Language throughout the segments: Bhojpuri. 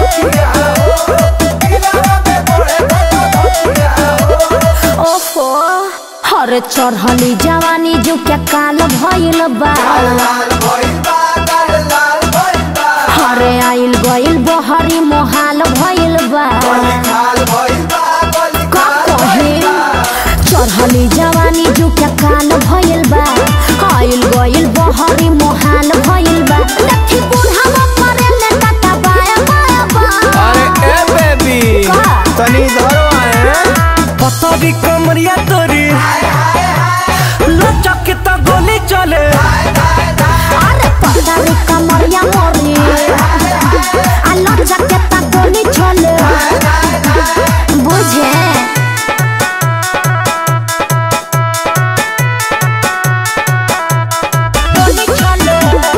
ओफो हर चढ़ली जवानी जो क्या काल भइल बा हरे आइल गइल बहरी मोहाल भइल बा का कहे चढ़ली जवानी जो क्या काल भइल बा आइल गइल बहरी मोहाल भइल बा लठी बुढ़ावा मरेले टाटा बाया बाया बा अरे ए बेबी का? तनी धरो आए पतरी कमरिया तोरी लचक त गोली चले अरे पतारी कमरिया मोरी आलो जकेता गोली छोले बुझे गोली छोले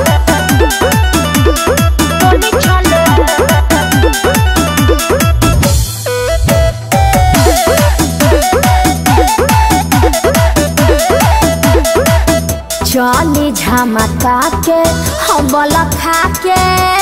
गोली छोले चली झमका के हबल खा के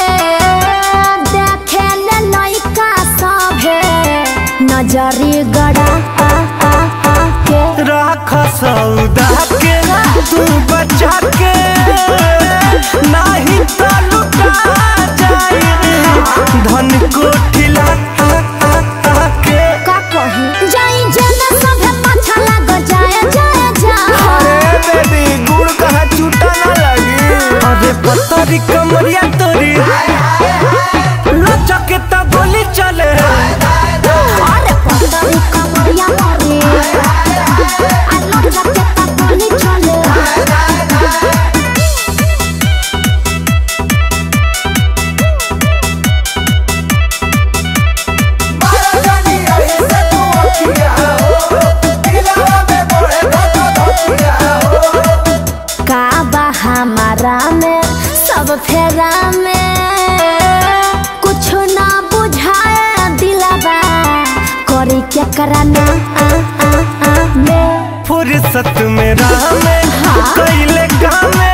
देखे ले लइका सभे नजरी गड़ा आ आ आ के राख सौदा के तू बचा के नाही त लुटा जाई धन कोठिला के का कही जाई जेना सभे पाछा लाग जाए जाए जाए अरे बेबी गुड़ कहाँ छूटा ना लगी अरे पतरी कमरिया तोरी लचक त गोली चले अरे पतरी कमरिया मोरी आलो जकेता गोली छोले का बा हमारा में सब फेरा में कुछ ना बुझाए दिलबा करी क्या कराना आ आ आ में फुर्सत में राह में हाँ। कैले काम में